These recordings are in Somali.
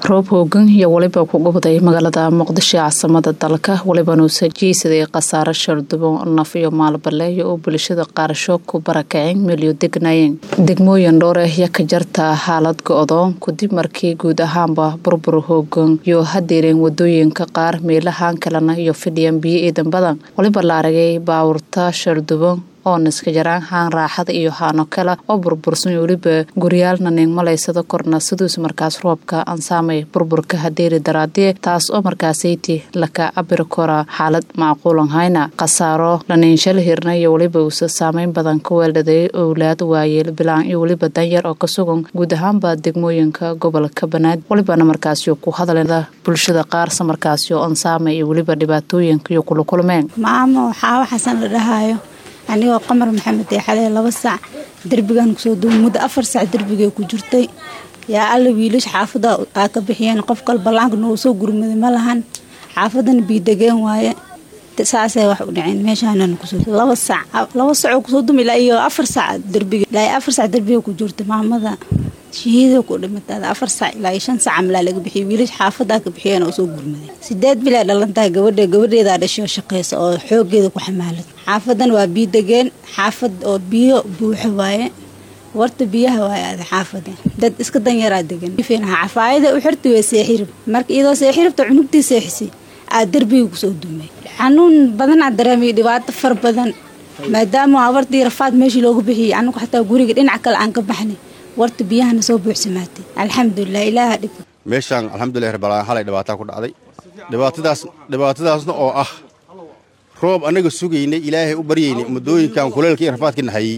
roob hoogan iyo weliba ku gubday magaalada muqdisho ee caasimada dalka welibana uu sajiysaday khasaare shardubo naf iyo maalbaleeyo oo bulshada qaarasho ku barakaceen meelyo degnaayeen degmooyin dhowr ah ya ka jarta xaalad go-doon kadib markii guud ahaanba burbur hoogan iyo hadeereen wadooyinka qaar meelahan kalena iyo fidhiyan biyo iidan badan weliba la aragay baawurta shardubo oo niska jaraan haan raaxada iyo haano kale oo burbursan weliba guryaalna niingmalaysada korna siduus markaas roobka ansaamay burburka hadeeri daraadee taas oo markaasayti laka cabiri kora xaalad macquulan hayna khasaaro laniinshal hirna iyo weliba uusa saameyn badan ka weeldhaday owlaad waayeel bilaan iyo weliba danyar oo ka sugan guud ahaanba degmooyinka gobolka banaadir welibana markaasyo ku hadalada bulshada qaarsa markaasyo ansaamay iyo weliba dhibaatooyinka iyo kula kulmeen maamo waxaa waxaasan la dhahayo anigoo qamar maxamed ee xalee laba sac derbigan kusoo duuba muddo afar sac derbigay ku jirtay yaa alla wiilish xaafada aa ka bixiyeen qof kal ballaanka noogu soo gurmaday ma lahan xaafadana biidegeen waaye saasay wax u dhaceen meeshaanana kusoo laba sac laba sacoo kusoo duma ilaa iyo afar sac derbiga ilaa afar sac derbiga ku jirta maamada shahiida ku dhimatada afar sac ilaa iyo shan sac amlaa laga bixiyay wiilish xaafadaa ka bixiyeen oo soo gurmaday sideed bilaa dhalantahay gabadha gabadheedaa dhashay oo shaqeysa oo xoogeeda ku xamaalad xaafadan waa biyo degeen xaafad oo biyo buuxo waaye warta biyaha waaye aada xaafada dad iska danyaraa degan cafaayada u xirta waa seexirib marka iyadoo seexiribta cunugtii seexisay aa derbiga kusoo dumay xanuun badanaa dareemay dhibaato far badan maadaama abartii rafaad meeshii loogu bixiyay anagu xataa guriga dhinac kale aan ka baxnay warta biyahana soo buuxsamaatay alxamdulilah ilaaha dhib meeshaan alxamdulilah rabbalaan xalay dhibaataa ku dhacday dhibaatadaas dhibaatadaasna oo ah roob annaga sugaynay ilaahay u baryaynay muddooyinkan kuleelka iyo rafaadkii nahayey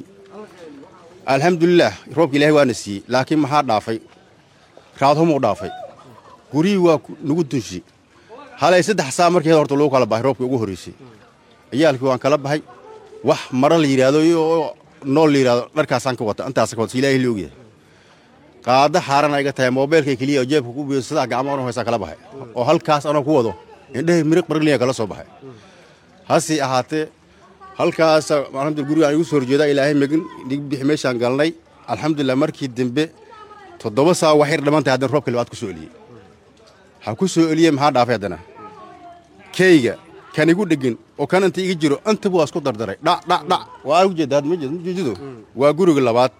alxamdulilah roobka ilahay waana siiyey laakiin maxaa dhaafay raadhumuu dhaafay guryihii waa nagu dunshi halay saddex saa markeed horta lagu kala baxay roobkii ugu horraysay ciyaalkii waan kala baxay wax mara la yidhaahdo iyo nool la yidhahdo dharkaasaan ka wata intaasa ka wata si ilaahay la ogyahay qaada xaarana iga tahay moobeelkay keliya oo jeebka ku biyo sadaa gacmo anoo haysaa kala baxay oo halkaas anoo ku wado indhahay miriq barliya kala soo baxay hase ahaatee halkaas alxamdulillah gurigaan igu soo horjeedaa ilaahay megin nig bixi meeshaan galnay alxamdulilah markii dambe toddoba saa waxyar dhammaantay haddana roobka libaad ku soo eliyey ha ku soo eliyey maxaa dhaafay haddana keyga kan igu dhegin oo kan inta iga jiro intaba waa isku dardaray dhadhadhac waa ujeeda had mjeedo waa guriga labaad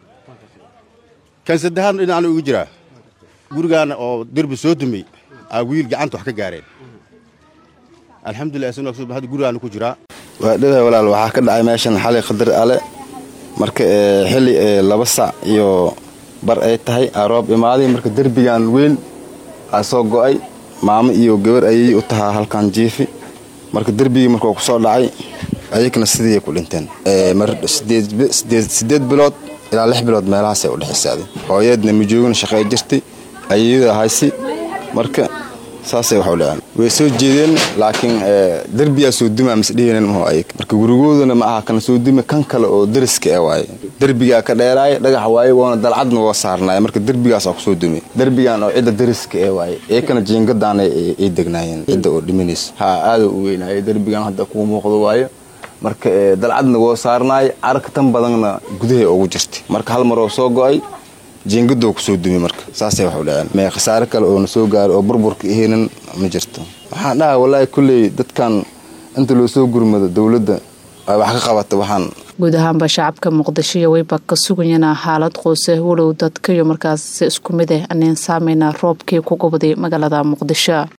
kan saddexaad dhinacan igu jiraa gurigaana oo derbi soo dumay aa wiil gacanta wax ka gaareen alxamdulilah isna hadda gurigaana ku jiraa waa dhada walaal waxaa ka dhacay meeshan xalay qadar ale marka xilli laba sac iyo bar ay tahay aa roob imaaday marka derbigan weyn aa soo go'ay maamo iyo gabar ayay u tahaa halkan jiifi marka derbigii markuu ku soo dhacay ayagna sidii ku dhinteen sideed bilood ilaa lix bilood meelahaasay u dhexisaaday hooyaedna majoogina shaqey jirtay ayayada haysi marka saasay wax u dhaceen way soo jeedeen laakiin derbiyaa soo dumaa misdhihinin maho ayag marka gurigoodana ma aha kana soo duma kan kale oo dariska e waaye derbigaa ka dheeraaya dhagax waaye woona dalcadna woo saarnaaya marka derbigaasaa kusoo dumay derbigan oo cidda dariska ee waaye eekana jiingadaana ay degnaayeen cidda oo dhimanaysa ha aada u weynaaye derbigan hadda kuu muuqdo waayo marka dalcadna woo saarnaaya carka tan badanna gudahay ugu jirtay marka hal maroo soo go'ay jiingadoo kusoo dumay marka saasay wax u dhaceen mee khasaare kale oo na soo gaaray oo burburka ihaynan ma jirto waxaan dhaha wallaahi kulley dadkan inta loo soo gurmado dowladda ay wax ka qabata waxaan guud ahaanba shacabka muqdisho iyo weyba ka sugayana xaalad qoose walow dadka iyo markaas isku mid ah aneen saameyna roobkii ku gubday magaalada muqdisho